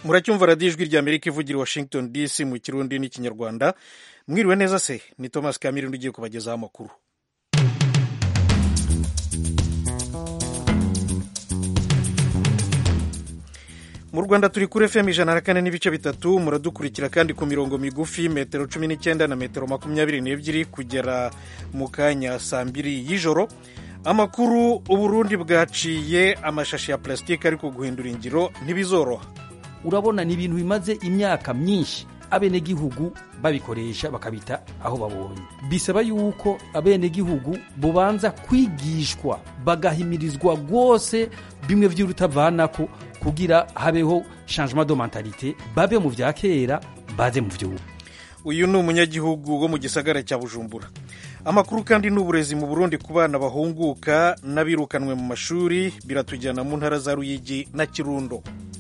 muracyumva radiyo ijwi rya amerika ivugira i washington dc mu kirundi n'ikinyarwanda mwiriwe neza se ni thomas kamirindi ugiye kubagezaho amakuru mu rwanda turi kuri fm ijana na kane n'ibice bitatu muradukurikira kandi ku mirongo migufi metero cumi n'icyenda na metero makumyabiri n'ebyiri kugera mu kanya saa mbiri y'ijoro amakuru uburundi bwaciye amashashi ya plasitike ariko guhindura ingiro ntibizoroha urabona ni ibintu bimaze imyaka myinshi abenegihugu babikoresha bakabita aho babonye bisaba yuko abenegihugu bubanza kwigishwa bagahimirizwa rwose bimwe vy'urutavanako kugira habeho changement de mentalite babe mu vya kera baze mu vy'ubu uyu ni umunyagihugu wo mu gisagara cya bujumbura amakuru kandi n'uburezi mu burundi ku bana bahunguka n'abirukanwe mu mashuri biratujyana mu ntara za ruyigi na kirundo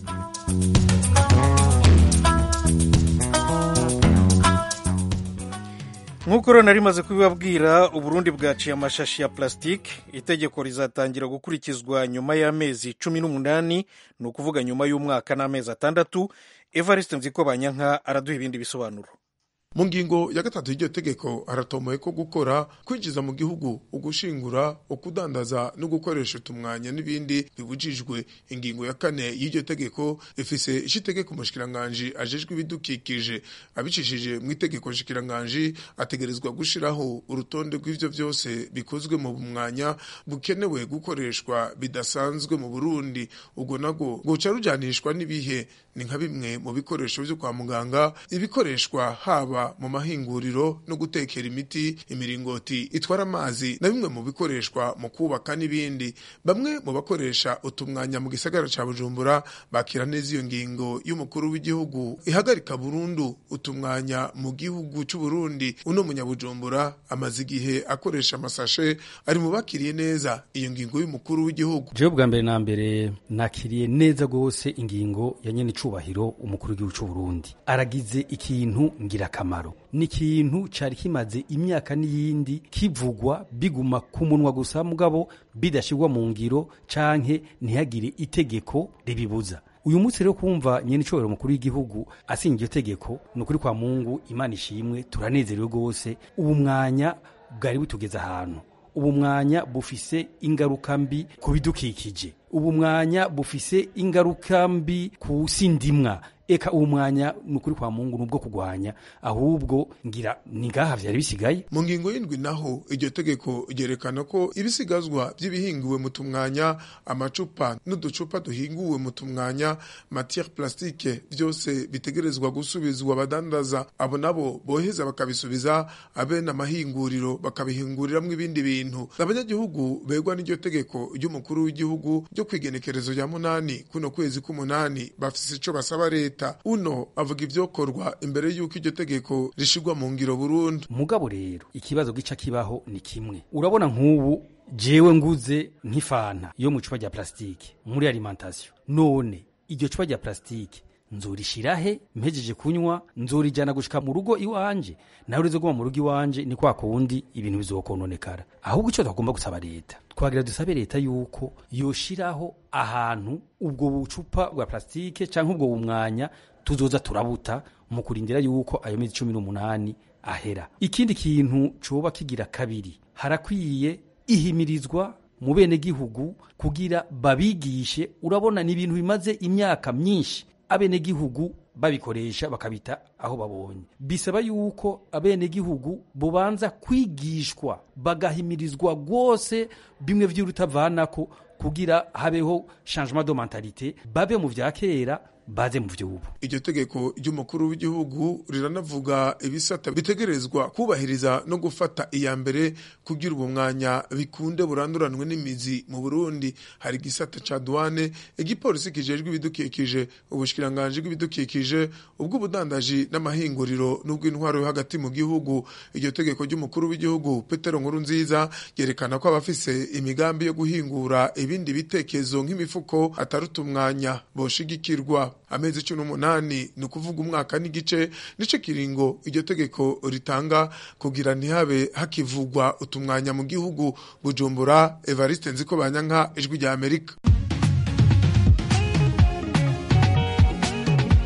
nk'uko rero nari maze kubibabwira uburundi bwaciye amashashi ya plasitike itegeko rizatangira gukurikizwa nyuma y'amezi cumi n'umunani ni ukuvuga nyuma y'umwaka n'amezi atandatu evariste nziko banyanka araduha ibindi bisobanuro mu ngingo ya gatatu y'iryo tegeko haratomoye ko gukora kwinjiza mu gihugu ugushingura ukudandaza no gukoresha utumwanya n'ibindi bibujijwe ingingo ya kane y'iryo tegeko ifise ishitegeko umushikiranganji ajejwe ibidukikije abicishije mu itegeko nshikiranganji ategerezwa gushiraho urutonde rw'ivyo vyose bikozwe mu mwanya bukenewe gukoreshwa bidasanzwe mu Burundi ubwo nabwo goca rujanishwa n'ibihe ni nka bimwe mu bikoresho vyo kwa muganga ibikoreshwa haba mu mahinguriro no gutekera imiti imiringoti itwara amazi na bimwe mu bikoreshwa mu kubaka n'ibindi bamwe mu bakoresha utumwanya mu gisagara ca Bujumbura bakira neza iyo ngingo y'umukuru w'igihugu ihagarika burundu utumwanya mu gihugu c'u Burundi uno munyabujumbura amaze igihe akoresha amasashe ari mu bakiriye neza iyo ngingo y'umukuru w'igihugu jewe bwa mbere na mbere nakiriye neza gose ingingo ya nyene icubahiro umukuru w'igihugu c'u Burundi aragize ikintu ngirakamaro ni ikintu cari kimaze imyaka n'iyindi kivugwa biguma ku munwa gusa mugabo bidashirwa mu ngiro canke ntihagire itegeko ribibuza uyu munsi rero kumva nyene icobero mukuru w'igihugu asinye iryo tegeko ni ukuri kwa mungu imana ishimwe turanezerewe rwose ubu mwanya bwari butugeze ahantu ubu mwanya bufise ingaruka mbi ku bidukikije ubu mwanya bufise ingaruka mbi ku sindimwa eka uwo mwanya ni ukuri kwa mungu nubwo kugwanya ahubwo ngira ni ngaha vyari bisigaye mu ngingo y'indwi naho iryo tegeko ryerekana ko ibisigazwa vy'ibihinguwe mu tumwanya amacupa n'uducupa duhinguwe mu tumwanya matière plastique vyose bitegerezwa gusubizwa abadandaza abo nabo boheza bakabisubiza abene amahinguriro bakabihinguriramwo ibindi bintu abanyagihugu begwa n'iryo tegeko ry'umukuru w'igihugu ryo kwigenekerezo rya munani kuno kwezi k'umunani bafise ico basaba leta uno avuga ivyokorwa imbere y'uko iryo tegeko rishigwa mu ngiro burundu mugabo rero ikibazo gica kibaho ni kimwe urabona nk'ubu jewe nguze nk'ifanta yo mu cupa rya plasitike muri alimentation none iryo cupa rya plasitike nzorishirahe mpejeje kunywa nzorijana gushika mu rugo iwanje nawe urizo guma mu rugo iwanje ni kwa kundi ibintu bizokononekara ahubwo ico twagomba gusaba leta twagira dusabe leta yuko yoshiraho ahantu ubwo bucupa bwa plasitike canke ubwo bumwanya tuzoza turabuta mu kurindira yuko ayo mezi cumi n'umunani ahera ikindi kintu coba kigira kabiri harakwiye ihimirizwa mu bene gihugu kugira babigishe urabona ni ibintu bimaze imyaka myinshi abenegihugu babikoresha bakabita aho babonye bisaba yuko abenegihugu bubanza kwigishwa bagahimirizwa rwose bimwe vy'urutavanako kugira habeho changement de mentalite babe mu vya kera baze mu vy'ubu iryo tegeko ry'umukuru w'igihugu riranavuga ibisata bitegerezwa kubahiriza no gufata iya mbere kugira ubu mwanya bikunde buranduranwe n'imizi mu Burundi hari igisata ca douane igipolisi kijejwe ibidukikije ubushikiranganji bw'ibidukikije ubw'ubudandaji n'amahinguriro n'ubw'intwaro yo hagati mu gihugu iryo tegeko ry'umukuru w'igihugu Petero Nkuru nziza yerekana ko abafise imigambi yo guhingura ibindi bitekezo nk'imifuko atarutumwanya boshigikirwa amezi cumi n'umunani ni ukuvuga umwaka n'igice nico kiringo iryo tegeko ritanga kugira ntihabe hakivugwa utumwanya mu gihugu bujumbura evariste nziko banyanka ijwi rya amerika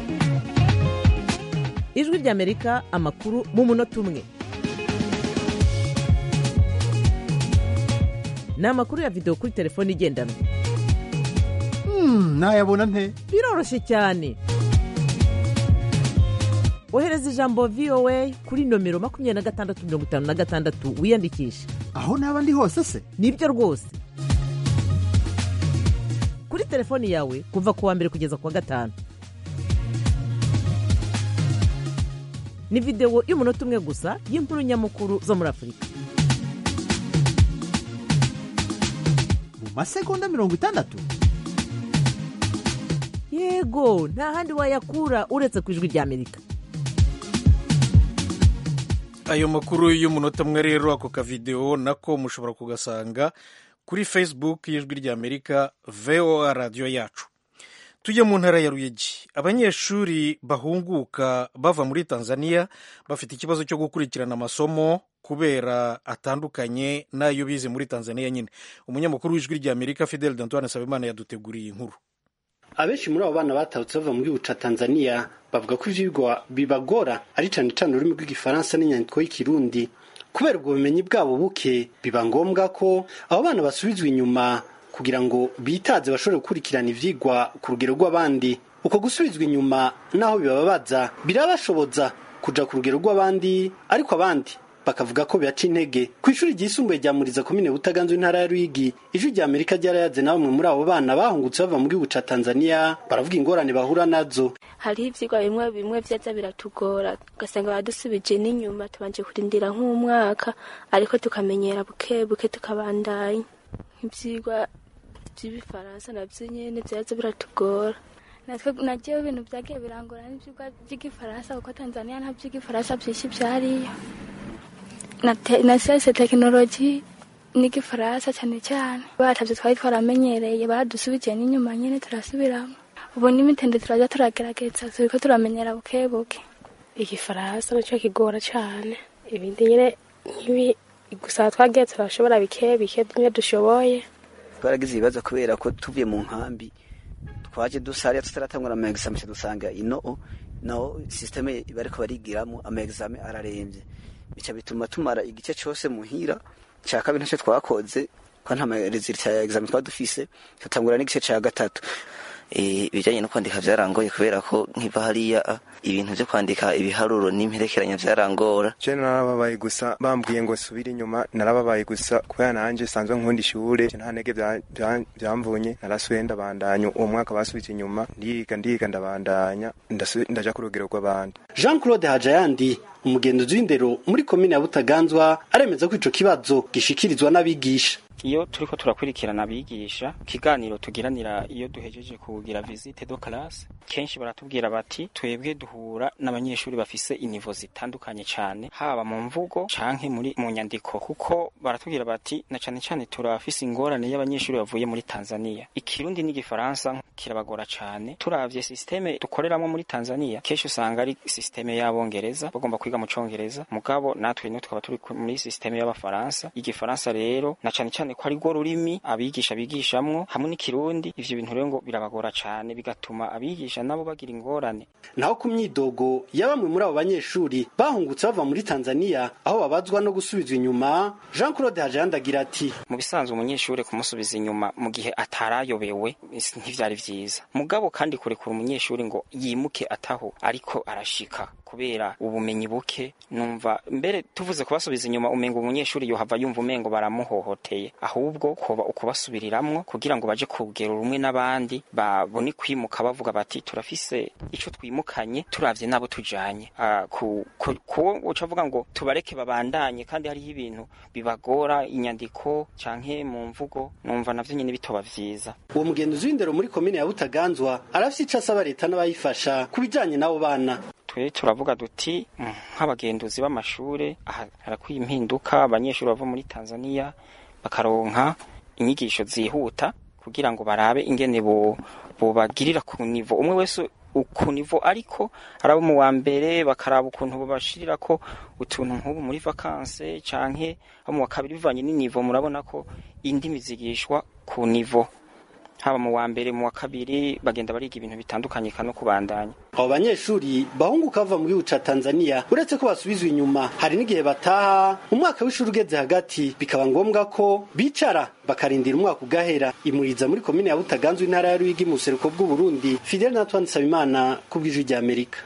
ijwi ry'amerika amakuru mu munota umwe ni amakuru ya videwo kuri telefone igendanwa nayabona nte biroroshye cyane ohereza ijambo voa kuri nomero makumyabiri na gatandatu mirongo itanu na gatandatu wiyandikishe aho naba ndi hose se nibyo rwose kuri telefoni yawe kuva ku wa mbere kugeza ku wa gatanu ni videwo y'umunota umwe gusa y'inkuru nyamukuru zo muri afurika mu masegonda mirongo itandatu yego nta handi wayakura uretse ku ijwi ry'amerika ayo makuru y'umunota umwe rero ako kavidewo nako mushobora kugasanga kuri facebook y'ijwi ry'amerika voa radiyo yacu tujye mu ntara ya ruyigi abanyeshuri bahunguka bava muri tanzania bafite ikibazo cyo gukurikirana amasomo kubera atandukanye n'ayo bize muri tanzania nyine umunyamakuru w'ijwi ry'amerika fidel dantoine nsabimana yaduteguriye inkuru abenshi muri abo bana batahutse bava mu gihugu ca tanzania bavuga ko ivyigwa bibagora ari cane cane ururimi rw'igifaransa n'inyandiko y'ikirundi kubera ubwo bumenyi bwabo buke biba ngombwa ko abo bana basubizwa inyuma kugira ngo bitaze bashobore gukurikirana ivyigwa ku rugero rw'abandi uko gusubizwa inyuma naho bibababaza birabashoboza kuja ku rugero rw'abandi ariko abandi bakavuga ko biaca intege ku ishuri ryisumbuye rya muriza komine butaganzwe intara ya ruyigi ijwi rya amerika ryarayaze na bamwe muri abo bana bahungutse bava mu gihugu ca tanzania baravuga ingorane bahura nazo hariho ivyigwa bimwe bimwe vyaza biratugora ugasanga badusubije n'inyuma tubanje kurindira nk'umwaka ariko tukamenyera buke buke tukabandanya nk'ivyigwa vy'ibifaransa navyo nyene vyaza biratugora natwe nagiyeho ibintu vyagiye birangora n'ivyigwa vy'igifaransa kuko tanzania nta vy'igifaransa vyinshi vyariyo na siyanse tekinoloji n'igifaransa cyane cyane batavyo twari twaramenyereye badusubije n'inyuma nyene turasubiramo ubu n'imitende turaja turagerageza turiko turamenyera buke buke igifaransa nicyo kigora cyane ibindi nyine nk'ibi gusa twagiye turashobora bike bike bimwe dushoboye twaragize ibibazo kubera ko tuvuye mu nkambi twaje dusariya tutaratangura ama examen dusanga ino naho systeme bariko barigiramo ama examen araremvye bica bituma tumara igice cyose muhira cya kabiri ntacyo twakoze ko nta resultat ya examen twaba dufise tutangura n'igice cya gatatu ibijyanye no kwandika byarangoye kubera ko nkiva hariya ibintu byo kwandika ibiharuro n'imperekeranya byarangora je narababaye gusa bambwiye ngo subire inyuma narababaye gusa kubera nanje sanzwe nkunda ishure nta ntege byamvunye narasubiye ndabandanya uwo mwaka basubije inyuma ndiga ndiga ndabandanya ndaja ku rugero rw'abandi jean claude hajayandi umugenzuzi w'indero muri komine ya butaganzwa aremeza ko ico kibazo gishikirizwa n'abigisha iyo turiko turakurikirana abigisha ikiganiro tugiranira iyo duhejeje kugira visite do classe kenshi baratubwira bati twebwe duhura n'abanyeshuri bafise inivo zitandukanye cyane haba mu mvugo canke muri mu nyandiko kuko baratubwira bati na cane cane turafise ingorane y'abanyeshuri bavuye muri Tanzania ikirundi n'igifaransa kirabagora cane turavye systeme dukoreramo muri Tanzania kenshi usanga ari systeme y'abongereza bagomba kwiga mu congereza mugabo natwe no twaba turi muri systeme y'abafaransa igifaransa rero na cane cane ko ari rwo rurimi abigisha bigishamwo hamwe n'ikirundi ivyo bintu rero ngo birabagora cane bigatuma abigisha nabo bagira ingorane naho ku myidogo ya bamwe muri abo banyeshuri bahungutse bava muri Tanzania aho babazwa no gusubizwa inyuma Jean Claude Hajanda agira ati mu bisanzwe umunyeshuri kumusubiza inyuma mu gihe atarayobewe ntivyari vyiza mugabo kandi kurekura umunyeshuri ngo yimuke ataho ariko arashika kubera ubumenyi buke numva mbere tuvuze kubasubiza inyuma umengo umunyeshuri yohava yumva umengo baramuhohoteye ahubwo kuba ukubasubiriramwo kugira ngo baje ku rugero rumwe n'abandi babone kwimuka bavuga bati turafise ico twimukanye turavye nabo tujanye kuwo ucavuga ngo tubareke babandanye kandi hariho ibintu bibagora inyandiko canke mu mvugo numva navyo nyene bitoba vyiza uwo mugenzi w'indero muri komine ya butaganzwa arafise ico asaba leta n'abayifasha ku bijanye n'abo bana twe turavuga duti nk'abagenduzi b'amashure harakwiye impinduka abanyeshuri bava muri Tanzania bakaronka inyigisho zihuta kugira ngo barabe ingene bobagirira ku nivo umwe wese ku nivo ariko arabo mu wa mbere bakaraba ukuntu babashirira ko utuntu nk'ubu muri vakanse canke abo mu wa kabiri bivanye n'inivo murabona ko indimi zigishwa ku nivo haba mu wa mbere mu wa kabiri bagenda bariga ibintu bitandukanye no kubandanya abo banyeshuri bahunguka bava mu gihugu ca tanzania uretse ko basubizwa inyuma hari n'igihe bataha umwaka w'ishuri ugeze hagati bikaba ngombwa ko bicara bakarindira umwaka ugahera imuriza muri komine ya butaganzwe intara ya ruyigi mu buseruko bw'uburundi fidel natwan nsabimana ku bw'ijwi rya amerika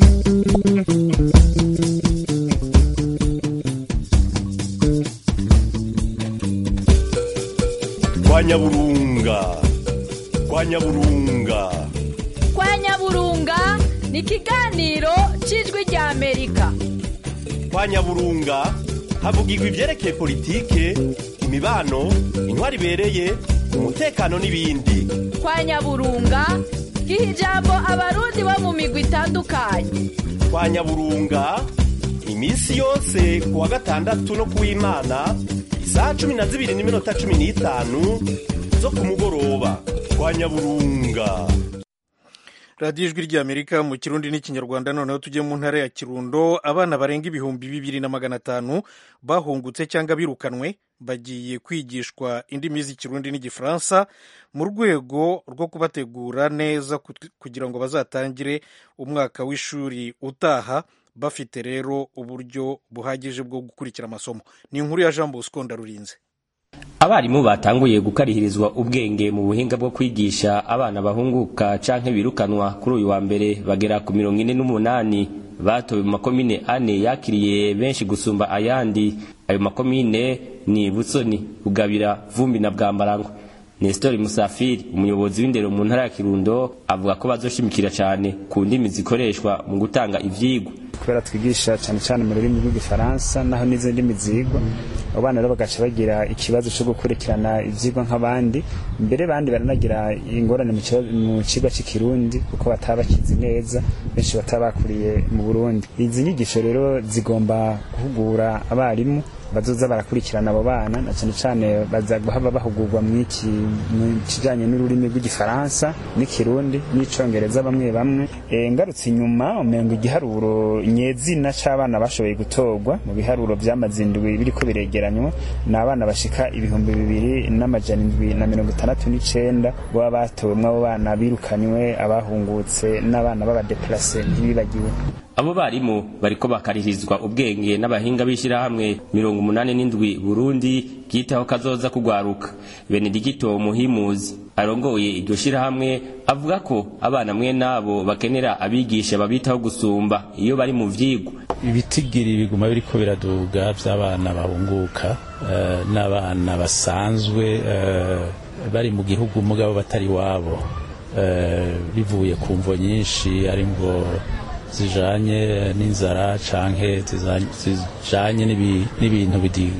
kwa nyaburunga kwa nyaburunga kwa nyaburunga ni ikiganiro cy'ijwi rya amerika kwa nyaburunga havugirwa ibyerekeye politike imibano intwari ibereye umutekano n'ibindi kwa nyaburunga giha ijambo abarundi bo mu migwi itandukanye kwa nyaburunga iminsi yose ku wa gatandatu no ku w'imana isaha cumi na zibiri n'iminota cumi n'itanu zo ku mugoroba kwa nyaburunga radiyo ijwi ry'amerika mu kirundi n'ikinyarwanda noneho tujye mu ntara ya kirundo abana barenga ibihumbi bibiri na magana atanu bahungutse cyangwa birukanwe bagiye kwigishwa indimi z'ikirundi n'igifaransa mu rwego rwo kubategura neza kugira ngo bazatangire umwaka w'ishuri utaha bafite rero uburyo buhagije bwo gukurikira amasomo ni inkuru ya jean bosco ndarurinze abarimu batanguye gukarihirizwa ubwenge mu buhinga bwo kwigisha abana bahunguka canke birukanwa kuri uyu wa mbere bagera ku mirongo ine n'umunani batowe mu makomine ane yakiriye benshi gusumba ayandi ayo makomine ni butsoni bugabira vumbi na bwambarangwa Nestor Musafiri umuyobozi w'indero mu ntara ya Kirundo avuga ko bazoshimikira cyane ku ndimi zikoreshwa mu gutanga ivyigwa kubera twigisha cyane cyane mu rurimi rw'igifaransa naho n'izindi ndimi zigwa abo bana rero bagaca bagira ikibazo cyo gukurikirana ivyigwa nk'abandi mbere bandi baranagira ingorane mu kigo cy'ikirundi kuko bataba bakizi neza benshi bataba bakuriye mu Burundi izi nyigisho rero zigomba guhugura abarimu bazoza barakurikirana abo bana na cyane cyane baza guhaba bahugurwa mu iki mu kijanye n'ururimi rw'igifaransa n'ikirundi n'icongereza bamwe bamwe e, ngarutse inyuma umengo igiharuro nyezina c'abana bashoboye gutorwa mu biharuro vy'amazindwi biriko biregeranywa ni abana bashika ibihumbi bibiri n'amajana indwi na mirongo itandatu n'icenda baba batowemwo abo bana birukanywe abahungutse n'abana b'abadeplase ntibibagiwe abo barimu bariko bakarihirizwa ubwenge n'abahinga b'ishyirahamwe mirongo umunani n'indwi burundi bwitaho kazoza kugwaruka benedigito muhimuzi arongoye iryo shyirahamwe avuga ko abana mwe nabo bakenera abigisha babitaho gusumba iyo bari mu vyigwa ibitigiri biguma biriko biraduga vy'abana bahunguka uh, n'abana basanzwe uh, bari mu gihugu mugabo batari wabo uh, bivuye ku mvo nyinshi ari ngo zijanye n'inzara canke zijanye n'ibintu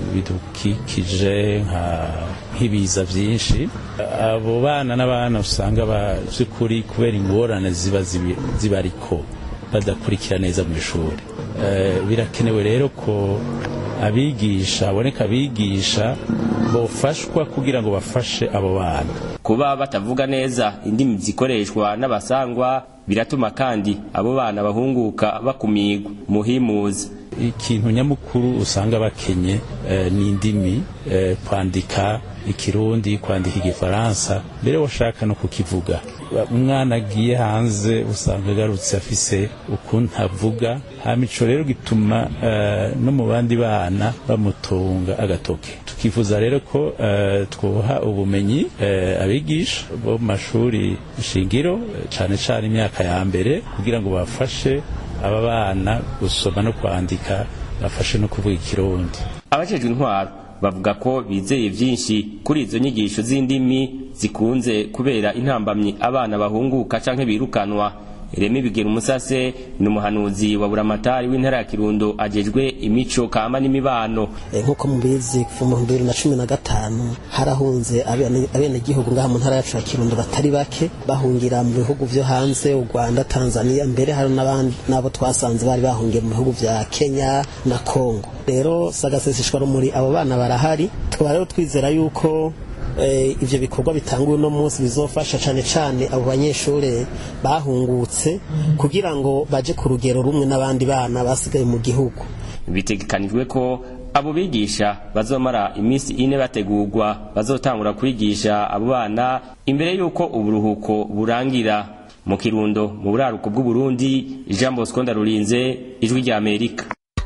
bidukikije nk'ibiza vyinshi abo bana n'abana usanga by'ukuri kubera ingorane ziba zibariko badakurikira neza mu ishuri birakenewe rero ko abigisha aboneka abigisha bofashwa kugira ngo bafashe abo bana kuba batavuga neza indimi zikoreshwa n'abasangwa biratuma kandi abo bana bahunguka bakumigwa muhimuzi ikintu nyamukuru usanga bakenye eh, ni indimi eh, kwandika ikirundi kwandika igifaransa mbere washaka no kukivuga umwana agiye hanze usanga agarutse afise ukuntu avuga hama ico rero gituma uh, no mu bandi bana bamutunga agatoke tukifuza rero ko uh, twoha ubumenyi uh, abigisha bo mu mashuri shingiro cane cane imyaka ya mbere kugira ngo bafashe aba bana gusoma no kwandika bafashe no kuvuga ikirundi abajejwe intwaro bavuga ko bizeye byinshi kuri izo nyigisho z'indimi zikunze kubera intambamyi abana bahunguka canke birukanwa Remi Bigera Umusase ni umuhanuzi wa Buramatari w'intara ya Kirundo ajejwe imico kama n'imibano nk'uko mubizi kuva mu bibiri na cumi na gatanu harahunze abenegihugu ngaha mu ntara yacu ya Kirundo batari bake bahungira mu bihugu vyo hanze u Rwanda Tanzania mbere hari n'abandi nabo twasanze bari bahungiye mu bihugu vya Kenya na Congo rero sagaseseshwa rumuri abo bana barahari tukaba rero twizera yuko ivyo bikorwa bitanguwe uno munsi bizofasha cane cane abo banyeshure bahungutse kugira ngo baje ku rugero rumwe n'abandi bana basigaye mu gihugu bitegekanijwe ko abo bigisha bazomara iminsi ine bategurwa bazotangura kwigisha abo bana imbere y'uko uburuhuko burangira mu kirundo mu buraruko bw'uburundi jean bosco ndarurinze ijwi rya amerika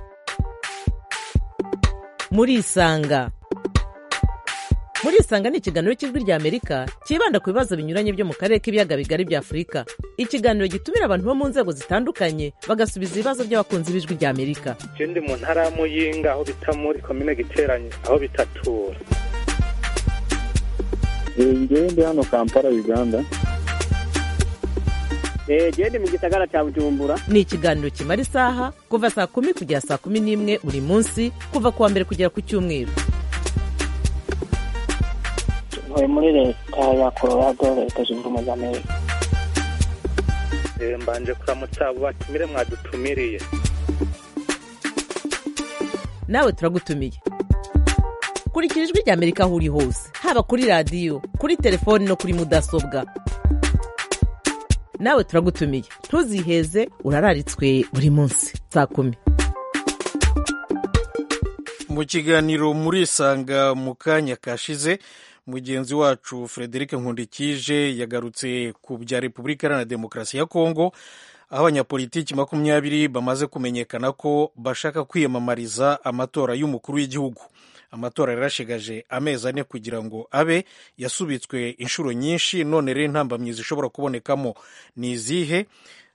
murisanga murisanga ni ikiganiro cy'ijwi rya amerika cyibanda ku bibazo binyuranye byo mu karere k'ibiyaga bigari bya afurika ikiganiro gitumira abantu bo mu nzego zitandukanye bagasubiza ibibazo by'abakunzi b'ijwi rya amerika je ndi mu ntara ya muyinga aho bita muri komine giteranye aho bitatura ngewe ndi hano kampala uganda gende mu gisagara cya bujumbura ni ikiganiro kimara isaha kuva saa kumi kugera saa kumi n'imwe buri munsi kuva ku wa mbere kugera ku cyumweru ntuye muri leta ya colorado leta zunze ubumwe za amerika Eh, mbanje kuramutsa abo batumire mwadutumiriye nawe turagutumiye kurikira ijwi rya amerika aho uri hose haba kuri radiyo kuri telefoni no kuri mudasobwa nawe turagutumiye ntuziheze urararitswe buri munsi saa kumi mu kiganiro murisanga mu kanya kashize mugenzi wacu frederic nkundikije yagarutse ku bya repubulika iharanira demokarasi ya kongo aho abanyapolitiki makumyabiri bamaze kumenyekana ko bashaka kwiyamamariza amatora y'umukuru w'igihugu amatora yarashigaje amezi ane kugira ngo abe yasubitswe inshuro nyinshi none rero intambamyi zishobora kubonekamo ni izihe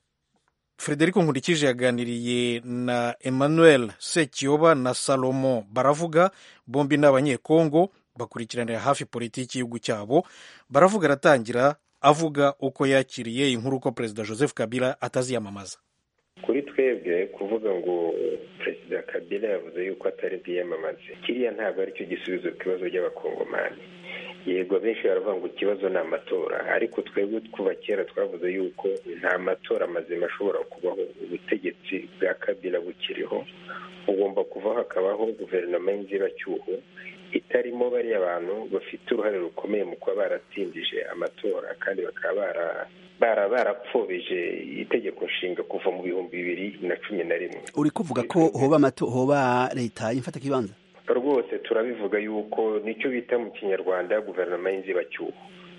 frederico nkurikije yaganiriye na emmanuel sekiyoba na salomo baravuga bombi ni abanyekongo bakurikiranira hafi politiki y'igihugu cyabo baravuga aratangira avuga uko yakiriye inkuru ko perezida joseph kabila ataziyamamaza kuri twebwe kuvuga ngo perezida kabila yavuze yuko atari bwiyamamaze kiriya ntabwo aricyo gisubizo ku bibazo by'abakongomani yego benshi baravuga ngo ikibazo ni amatora ariko twebwe kuva kera twavuze yuko nta matora mazima ashobora kubaho ubutegetsi bwa kabila bukiriho ugomba kuvaho hakabaho guverinoma y'inzibacyuho itarimo bariya bantu bafite uruhare rukomeye mu kuba baratindije amatora kandi bakaba bara barapfobeje itegeko nshinga kuva mu bihumbi bibiri na cumi na rimwe uri kuvuga ko hoba amato hoba leta y'imfata kibanza rwose turabivuga yuko nicyo bita mu kinyarwanda guverinoma y'inzibacyuho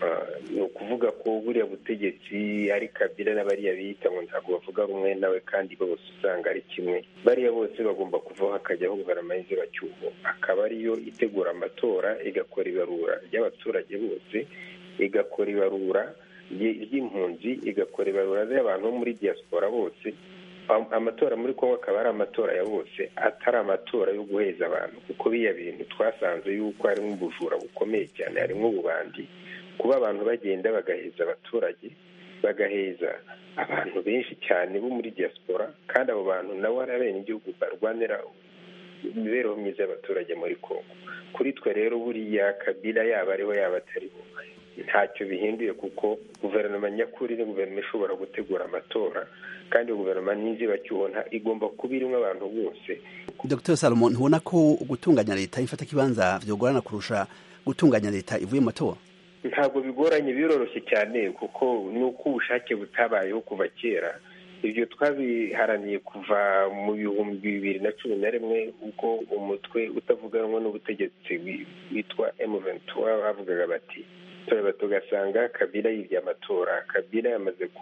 ni ukuvuga ko buriya butegetsi ari kabila n'abariya biyita ngo ntabwo bavuga rumwe nawe kandi bose usanga ari kimwe bariya bose bagomba kuvaho hakajyaho guverinoma y'inzibacyuho akaba ariyo itegura amatora igakora ibarura ry'abaturage bose igakora ibarura ry'impunzi igakora ibarura ry'abantu bo muri diaspora bose amatora muri kongo akaba ari amatora ya bose atari amatora yo guheza abantu kuko biya bintu twasanze yuko harimo ubujura bukomeye cyane harimo ububandi kuba abantu bagenda bagaheza abaturage bagaheza abantu benshi cyane bo muri diaspora kandi abo bantu nabo ari abenegihugu barwanira imibereho myiza y'abaturage muri kongo kuri twe rero buriya kabila yaba ariho yaba atariho ntacyo bihinduye kuko guverinoma nyakuri ni guverinoma ishobora gutegura amatora kandi guverinoma n'inzibacyuho igomba kuba irimo abantu bose dr salomo ntubona ko gutunganya leta y'imfata kibanza byogorana kurusha gutunganya leta ivuye mu matora ntabwo bigoranye biroroshye cyane kuko ni uko ubushake butabayeho kuva kera ibyo twabiharaniye kuva mu bihumbi bibiri na cumi na rimwe ubwo umutwe utavuganwa n'ubutegetsi witwa emuventura bavugaga bati tureba tugasanga kabila yibye amatora kabila yamaze ku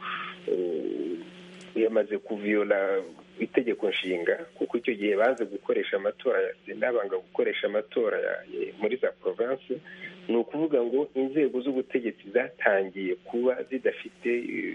yamaze kuviyola itegeko nshinga kuko icyo gihe baze gukoresha amatora ya sena banga gukoresha amatora muri za province ni ukuvuga ngo inzego z'ubutegetsi zatangiye kuba zidafite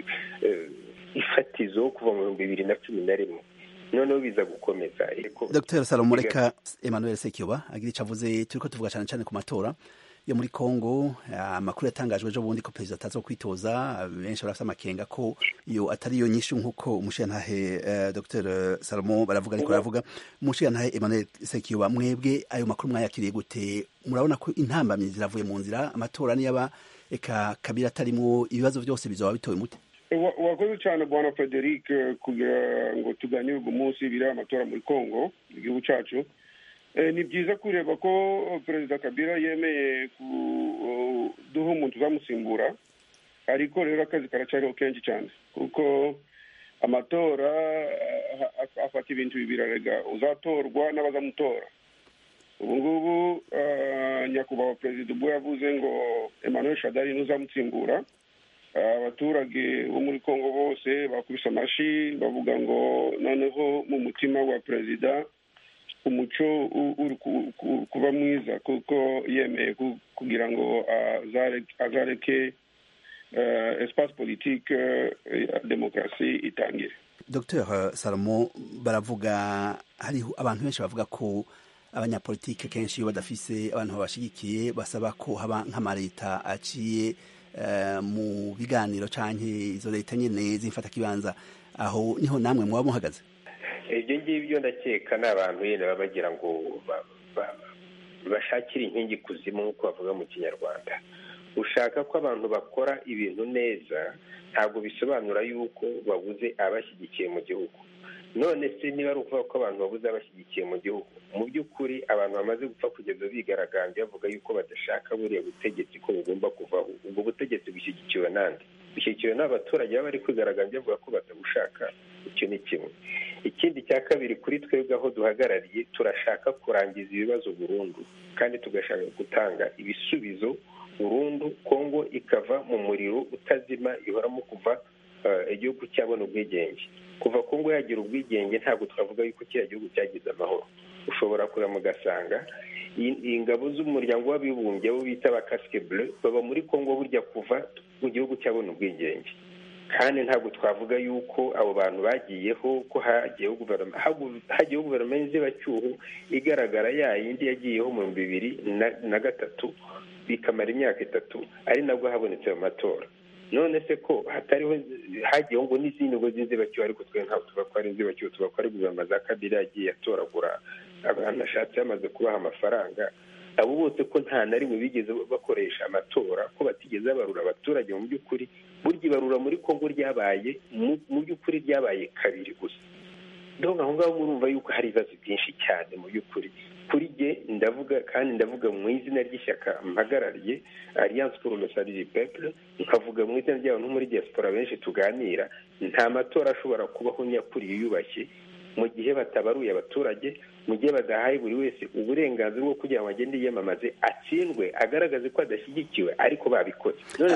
ifatizo kuva mu bihumbi bibiri na cumi na rimwe noneho biza gukomeza dr salomo reka emmanuel sekiyoba agira icyo avuze turi ko tuvuga cyane cyane ku matora yo muri Kongo amakuru yatangajwe ejo bundi ko perezida ataza kwitoza benshi barafite amakenga ko iyo atari yo nyinshi nk'uko umushirantahe uh, Dr Salomo baravuga ariko baravuga umushirantahe Emmanuel Sekiyoba mwebwe ayo makuru mwayakiriye gute murabona ko intambamyi ziravuye mu nzira amatora niyaba eka kabira atarimwo ibibazo byose bizoba bitoye mute wakoze cyane bwana Frederic kugira ngo tuganire uyu munsi biri amatora muri Kongo igihugu cyacu ni byiza kureba ko perezida kabila yemeye kuduha umuntu uzamusimbura ariko rero akazi karacyariho kenshi cyane kuko amatora afata ibintu bibiri arega uzatorwa n'abazamutora ubu ngubu nyakubahwa perezida ubwo yavuze ngo emmanuel shadari ntuzamutsimbura abaturage bo muri congo bose bakubise amashi bavuga ngo noneho mu mutima wa perezida umuco uri kuba mwiza kuko yemeye kugira ngo azareke espace politique ya demokarasi itangire dr salomo baravuga hariho abantu benshi bavuga ko abanyapolitike kenshi iyo badafise abantu babashigikiye basaba ko haba nk'amaleta aciye mu biganiro canke izo leta nyene zimfata kibanza aho niho namwe muba muhagaze ibyo ngibyo ndakeka ni abantu nyine baba bagira ngo bashakire inkingi kuzimu nk'uko bavuga mu kinyarwanda ushaka ko abantu bakora ibintu neza ntabwo bisobanura yuko babuze abashyigikiye mu gihugu none se niba ari ukuvuga ko abantu babuze abashyigikiye mu gihugu mu by'ukuri abantu bamaze gupfa kugeza bigaragambye bavuga yuko badashaka buriya butegetsi ko bugomba kuvaho ubwo butegetsi bushyigikiwe n'andi bushyigikiwe n'abaturage baba bari kwigaragambya bavuga ko batabushaka icyo ni kimwe ikindi cya kabiri kuri twebwe aho duhagarariye turashaka kurangiza ibibazo burundu kandi tugashaka gutanga ibisubizo burundu kongo ikava mu muriro utazima ihoramo kuva igihugu cyabona ubwigenge kuva kongo yagira ubwigenge ntabwo twavuga yuko kiriya gihugu cyagize amahoro ushobora kureba mugasanga ingabo z'umuryango w'abibumbye bo bita ba kasike bure baba muri kongo burya kuva mu gihugu cyabona ubwigenge kandi ntabwo twavuga yuko abo bantu bagiyeho ko hagiyeho guverinoma hagiyeho guverinoma y'inzibacyuho igaragara ya yindi yagiyeho mu bihumbi bibiri na gatatu bikamara imyaka itatu ari nabwo habonetse ayo matora none se ko hatariho hagiyeho ngo n'izindi ngo z'inzibacyuho ariko twe ntabwo tuba ko ari inzibacyuho tuba ko ari guverinoma za kabiri yagiye atoragura abantu ashatse yamaze kubaha amafaranga abo bose ko nta na rimwe bigeze bakoresha amatora ko batigeze babarura abaturage mu by'ukuri burya ibarura muri kongo ryabaye mu by'ukuri ryabaye kabiri gusa ndabona aho ngaho murumva yuko hari ibibazo byinshi cyane mu by'ukuri kuri jye ndavuga kandi ndavuga mu izina ry'ishyaka mpagarariye alliance pour le salut du peuple nkavuga mu izina ry'abantu muri diaspora benshi tuganira nta matora ashobora kubaho nyakuri yiyubashye mu gihe batabaruye abaturage mu gihe badahaye buri wese uburenganzira bwo kugira ngo agende yiyamamaze atsindwe agaragaze ko adashyigikiwe ariko babikoze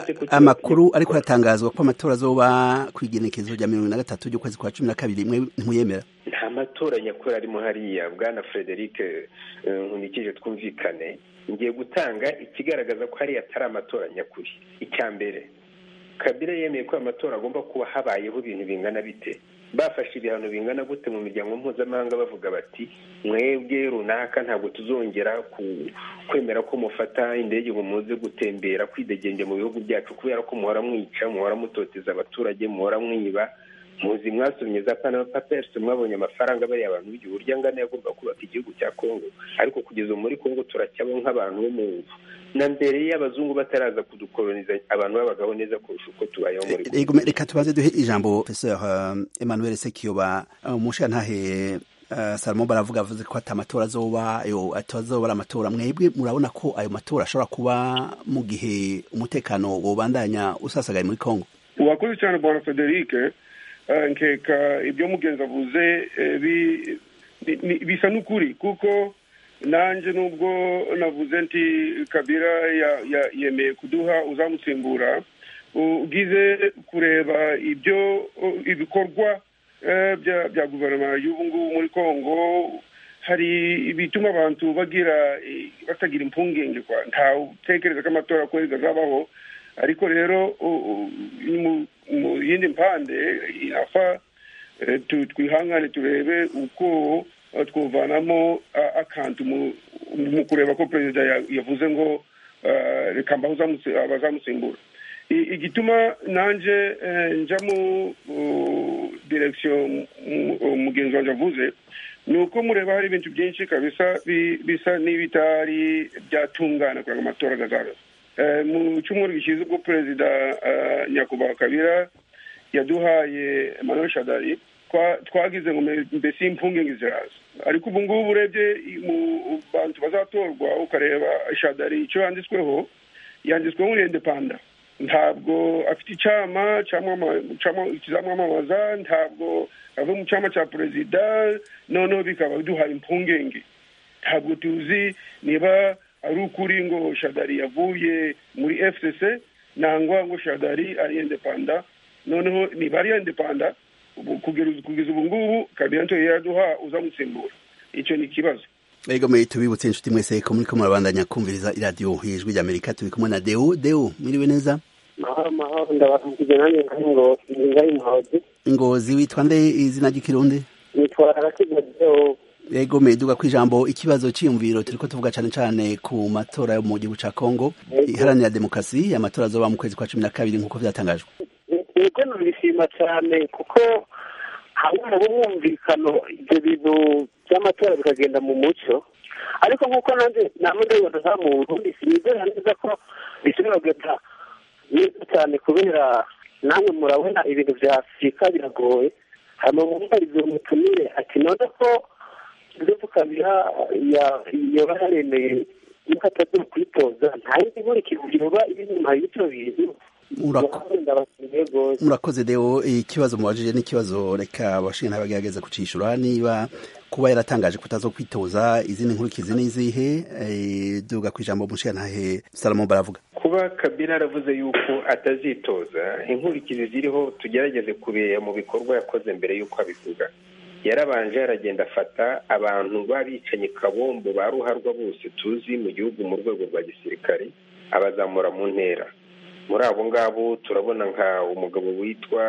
amakuru ariko aratangazwa ko amatora azoba ku igenekerezo rya mirongo na gatatu ry'ukwezi kwa cumi na kabiri mwe ntuyemera nta matora nyakuri arimo hariya bwana frederic nkunikije twumvikane ngiye gutanga ikigaragaza ko hariya atari amatora nyakuri icya mbere kabila yemeye ko amatora agomba kuba habayeho ibintu bingana bite bafashe ibihano bingana gute mu miryango mpuzamahanga bavuga bati mwebwe runaka ntabwo tuzongera kwemera ko mufata indege ngo muze gutembera kwidegenge mu bihugu byacu kubera ko muhora mwica muhora mutoteza abaturage muhora mwiba muzi mwasomye za panama papers mwabonye amafaranga bariya abantu b'igihugu urya angana yagomba kubaka igihugu cya kongo ariko kugeza muri kongo turacyabo nk'abantu bo mu na mbere y'abazungu bataraza kudukoloniza abantu babagaho neza kurusha uko tubayeho muri reka tubaze duhe ijambo professeur emmanuel sekiyoba umushantahe salomo baravuga avuze ko ati amatora azoba ayo atazoba ari amatora mwebwe murabona ko ayo matora ashobora kuba mu gihe umutekano wobandanya usasagaye muri kongo urakoze cyane bwana frederic nkeka ibyo mugenzi avuze bisa n'ukuri kuko nanjye nubwo navuze nti kabira yemeye kuduha uzamusimbura ugize kureba ibyo ibikorwa bya guverinoma y'ubu ngubu muri congo hari ibituma abantu bagira batagira impungenge ntawe utekereza ko amatora kwezi azabaho ariko rero mu yindi mpande afa twihangane turebe uko twuvanamo akantu mu kureba ko perezida yavuze ngo reka bazamusimbura igituma nanjye njya mu direkisiyo mugenzi wanjye avuze ni uko mureba hari ibintu byinshi kabisa bisa n'ibitari byatungana kugira ngo amatora azabe mu cyumweru gishize ubwo perezida nyakubahwa kabira yaduhaye emmanuel shadari twagize ngo mbese impungenge ziraza ariko ubu ngubu urebye mu bantu bazatorwa ukareba shadari icyo yanditsweho yanditsweho muri indepanda ntabwo afite icyama kizamwamamaza ntabwo ava mu cyama cya perezida noneho bikaba biduhaye impungenge ntabwo tuzi niba ari ukuri ngo shadari yavuye muri fcc nangwa ngo shadari ari indepanda noneho niba ari indepanda ubu- kugeza kugeza ubu ngubu kabila nto yaduha uzamusimbura icyo ni ikibazo ego mwe tubibutse inshuti mwese ko muriko murabandanya kumviriza iradiyo ijwi rya amerika turi kumwe na deo deo mwiriwe neza mahoro mahoro ndabaramukije nanjye nkari ngo ngayi muhozi ingozi witwa nde izina ry'ikirundi nitwara agakiza deo ego meduga ku ijambo ikibazo cyiyumviro turiko tuvuga cane cane ku matora yo mu gihugu ca kongo iharanira demokarasi amatora azoba mu kwezi kwa cumi na kabiri nk'uko vyatangajwe yego nabishima cyane kuko hamwe mu bumwumvikano ibyo bintu by'amatora bikagenda mu mucyo ariko nk'uko nanjye namwe ndabibona nta muntu sinizera neza ko bishobora kugenda neza cyane kubera namwe murabona ibintu bya afurika biragoye hanyuma mwumvarize umutumire ati none ko ndovu kabira yoba yaremeye yuko atazi kwitoza nta yindi nkurikije yoba iri inyuma y'ibyo bintu Murako- ndabashimiye rwose murakoze deo ikibazo mubajije n'ikibazo reka abashinga bagerageza kucishura niba kuba yaratangaje kutazo kwitoza izindi nkurikizi n'izihe eh, duga ku ijambo umushingantahe salomo baravuga kuba kabila yaravuze yuko atazitoza inkurikizi ziriho tugerageze kubera mu bikorwa yakoze mbere y'uko abivuga yarabanje aragenda afata abantu b'abicanyi kabombo ba ruharwa bose tuzi mu gihugu mu rwego rwa gisirikare abazamura mu ntera muri abo ngabo turabona nka umugabo witwa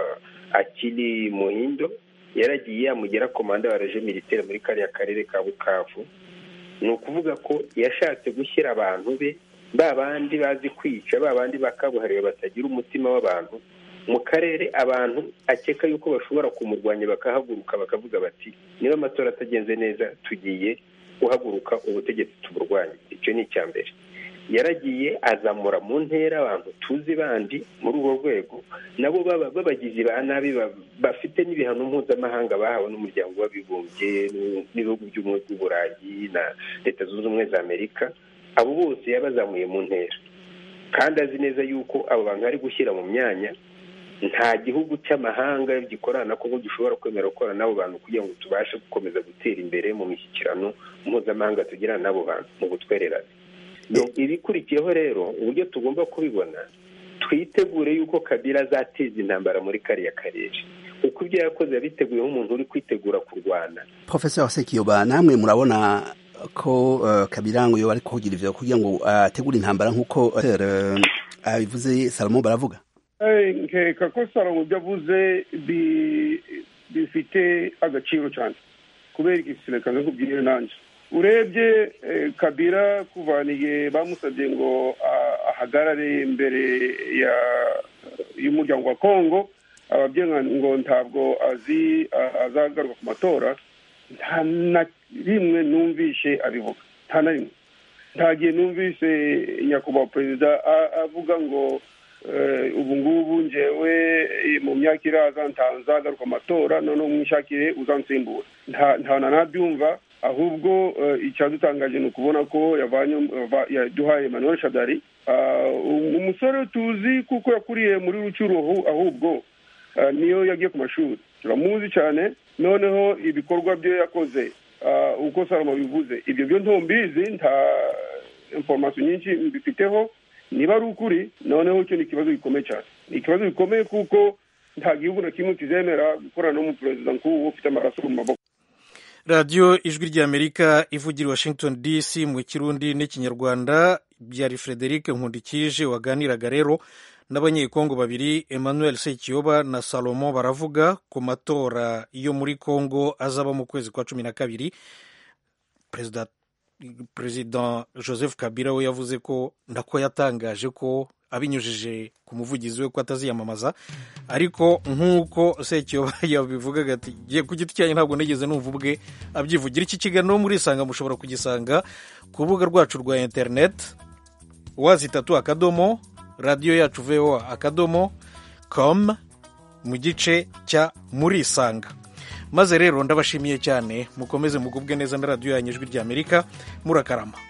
akiri muhindo yaragiye yamugera komanda wa reje militaire muri kariya karere ka bukavu ni ukuvuga ko yashatse gushyira abantu be ba bandi bazi kwica ba bandi bakabuhariwe batagira umutima w'abantu mu karere abantu akeka yuko bashobora kumurwanya bakahaguruka bakavuga bati niba amatora atagenze neza tugiye guhaguruka ubutegetsi tuburwanye icyo ni icya mbere yaragiye azamura mu ntera abantu tuzi bandi muri urwo rwego nabo baba b'abagizi ba nabi ba- bafite n'ibihano mpuzamahanga bahawe n'umuryango w'abibumbye n'u- n'ibihugu by'ubumwe bw'uburayi na leta zunze ubumwe za amerika abo bose yabazamuye mu ntera kandi azi neza yuko abo bantu ari gushyira mu myanya nta gihugu cy'amahanga gikorana na kongo gishobora kwemera gukorana n'abo bantu kugira ngo tubashe gukomeza gutera imbere mu mishyikirano mpuzamahanga tugirana n'abo bantu mu butwererane Donc, ibikurikiyeho rero uburyo tugomba kubibona twitegure yuko kabila azateza intambara muri kariya karere uko ibyo yakoze yabiteguye nk'umuntu uri kwitegura kurwana professor sekiyoba namwe murabona ko uh, kabirango yoba ariko kugira ivyo kugira ngo ategure intambara nk'uko uh, abivuze salomo baravuga Eh, nkeka ko salomo ibyo avuze bi- bifite agaciro cyane kubera igisirikare nkubwire nanjye urebye eh, kabira kuvaniye bamusabye ngo ah, ahagarare imbere ya y'umuryango wa kongo ababyeyi ngo ntabwo azi ah, azagaruka ku matora nta na rimwe numvishe abivuga nta na rimwe nta gihe numvise nyakubahwa perezida a- avuga ngo eh, ubu ngubu njewe eh, mu myaka iraza nta- nzagaruka amatora noneho mwishakire uzansimbura nta nta na nabyumva ahubwo eh, icyadutangaje ni ukubona ko yavanye va- yaduhaye Emmanuel Shadari Ah, um- umusore tuzi kuko yakuriye muri rucuru ahu- ahubwo ah, niyo yagiye ku mashuri turamuzi cyane noneho ibikorwa bye yakoze ah, uko salomo bivuze ibyo byo ntombizi nta information nyinshi mbifiteho niba ari ukuri noneho icyo ni ikibazo gikomeye cyane ni ikibazo gikomeye kuko nta gihugu na kimwe kizemera gukorana n'umuperezida nk'uwo ufite amaraso mu maboko radiyo ijwi ry'amerika ivugira i washington dc mu kirundi n'ikinyarwanda byari frederic nkundikije waganiraga rero n'abanyekongo babiri emmanuel sekiyoba na salomo baravuga ku matora yo muri kongo azaba mu kwezi kwa cumi na kabiri perezida perezida joseph kabila we yavuze ko nako yatangaje ko abinyujije ku muvugizi we ko ataziyamamaza ariko nk'uko sekiyoba yabivugaga ati "Jye ku giti cyanjye ntabwo nigeze numva ubwe abyivugira iki kiganiro murisanga mushobora kugisanga ku rubuga rwacu rwa interineti wazi itatu akadomo radiyo yacu voa akadomo com mu gice cya murisanga maze rero ndabashimiye cyane mukomeze mugubwe neza na radiyo yanyu ijwi ry'amerika murakarama